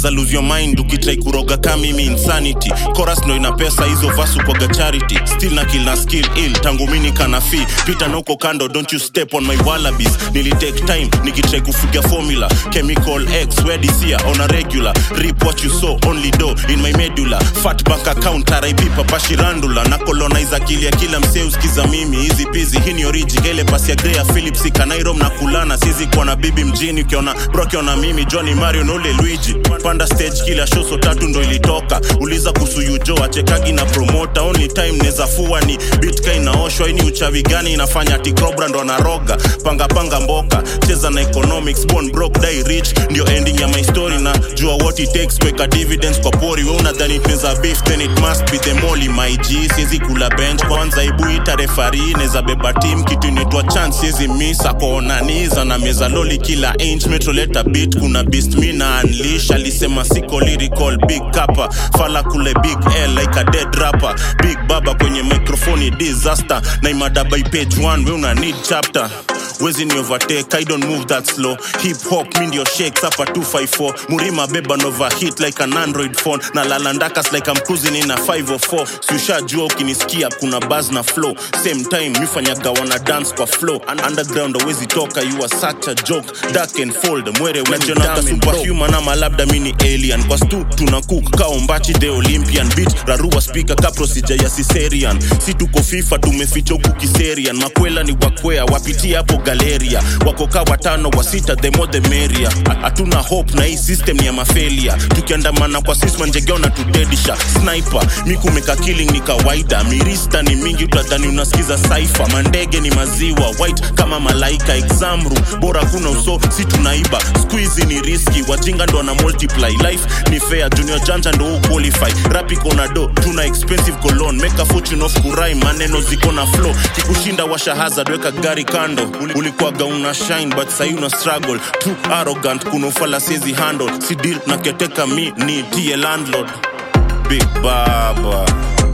unaweza lose your mind ukitrai kuroga kamimi insanity chorus ndo ina pesa hizo vasu kwaga charity still na kill na skill ill tangu mini kana fi pita na uko kando don't you step on my wallabies nilitake time nikitrai kufiga formula chemical x wedisia on a regular rip what you saw only do in my medulla fat bank account rip papa shirandula na colonize akili ya kila msee usikiza mimi hizi pizi hii ni origi kele pasi ya Grea Philips ikanairom na kulana sizi kwa na bibi mjini ukiona bro ukiona mimi Johnny Mario na ule Luigi panda stage kila show so tatu ndo ilitoka uliza kuhusu Yujo achekagi na promoter only time neza fua ni bitka inaoshwa ini uchawi gani inafanya ati Cobra ndo anaroga panga panga mboka cheza na economics born broke die rich ndio ending ya my story na jua what it takes kuweka dividends kwa pori we unadhani tunaweza beef then it must be the molly my g siezi kula bench kwanza ibu ita refari neza beba team kitu inaitwa chance siezi miss akoonaniza na meza loli kila inch metroleta beat kuna beast mi na unleash alisema siko lyrical big kappa fala kule big l like a dead rapper big baba kwenye microphone disaster na imada by page 1 we una need chapter wezi ni overtake i don't move that slow hip hop mi ndio shakes hapa 254 murima beba nova hit like an android phone na lalandakas like I'm cruising in a 504 siushajua ukinisikia kuna buzz na flow same time mifanyaga wana dance kwa flow Un- underground awezi toka you are such a joke dark and fold mwere wenajionaka superhuman ama labda mini alien kwa stu tuna cook kaombachi the olympian beat rarua speaker ka procedure ya siserian si tuko fifa tumeficha huku kiserian makwela ni wakwea wapitia hapo galeria wakoka watano wa sita the more the merrier hatuna hope na hii system ni ya mafelia tukiandamana kwa sisma njegeo na tudedisha sniper mikumeka killing ni kawaida mirista ni mingi utadhani unasikiza saifa mandege ni maziwa white kama malaika examru bora kuna uso si tunaiba squeezy ni riski wajinga ndo na multiply life ni fair junior janja ndo uqualify rap iko na do tuna expensive cologne make a fortune of kurai maneno ziko na flow kikushinda washa hazard weka gari kando Uli- ulikuwaga una shine but sahi una struggle too arrogant kuna ufala siezi handle si deal na keteka mi ni tie landlord big baba